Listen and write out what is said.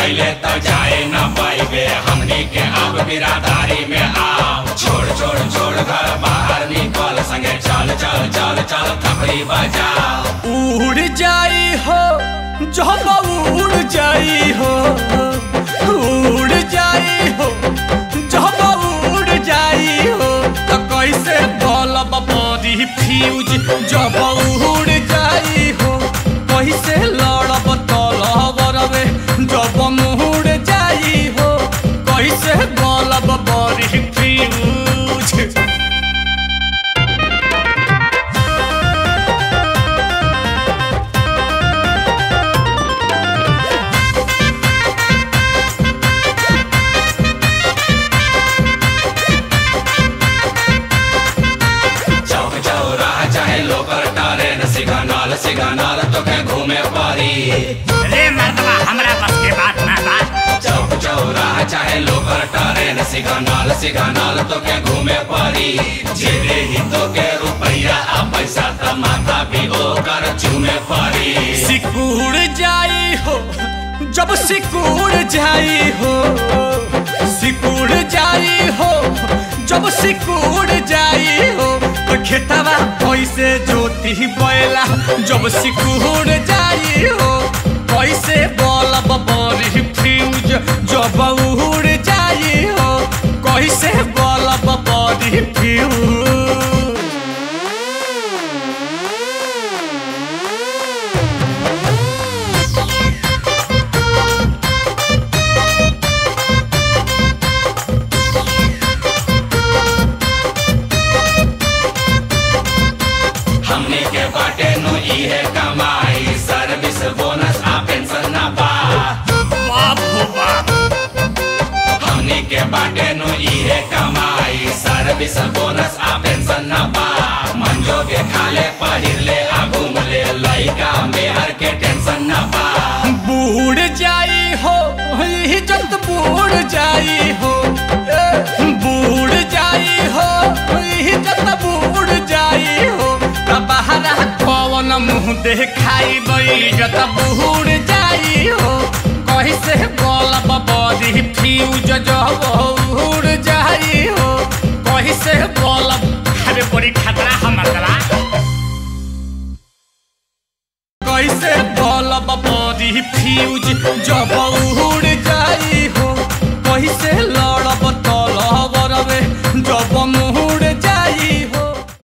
कैले तो जाए न पाइबे हमनी के अब बिरादारी में आओ छोड़ छोड़ छोड़ घर बाहर निकल संगे चल चल चल चल थपड़ी बजाओ उड़ जाई हो जब उड़ जाई हो उड़ जाई हो जब उड़ जाई हो तो कैसे बलब बड़ी फ्यूज जब उड़ जाई हो कैसे लड़ब तलबरवे जब मुड़ जाई हो कैसे बलब बड़ी फ्यूज चौक चौराहा चाहे लोकर टारे न सिगनल सिगनल तो के घूमे पड़ी रे मर्दवा हमरा बस के बात ना बा चौक चौराहा चाहे लोकर टारे न सिगनल सिगनल तो के घूमे पड़ी जेबे ही तो के रुपया आ पैसा त माथा भी ओकर चूमे पड़ी सिकुड़ जाई हो जब सिकुड़ जाई हो सिकुड़ जाई हो जब सिकुड़ जाई हो तो खेतवा कैसे जोती बैला जब सिकुड़ जाई हो कैसे बलब बड़ी फ्यूज जब उड़ जाई हो कैसे बलब बड़ी फ्यूज हमने के बाटे नु इहे कमाई सर्विस बोनस आ पेंशन ना बा बाप हो बाप हमने के बाटे नु इहे कमाई सर्विस बोनस आ पेंशन ना बा मंजो के खाले पहिर ले आ घूम ले लइका मेहर के टेंशन ना बा बूढ़ जाई हो इज्जत बूढ़ जाई हो ए, बूढ़ जाई हो इज्जत बूढ़ जाई हो त बहरा कौन मुंह देखाई इज्जत बूढ़ जाई हो कहीं से बोलब बड़ी फ्यूज जब उड़ जाई हो कहीं से बोलब अरे बड़ी खतरा हम मर्दवा कैसे बलब बड़ी फ्यूज जब उड़ जाई हो कैसे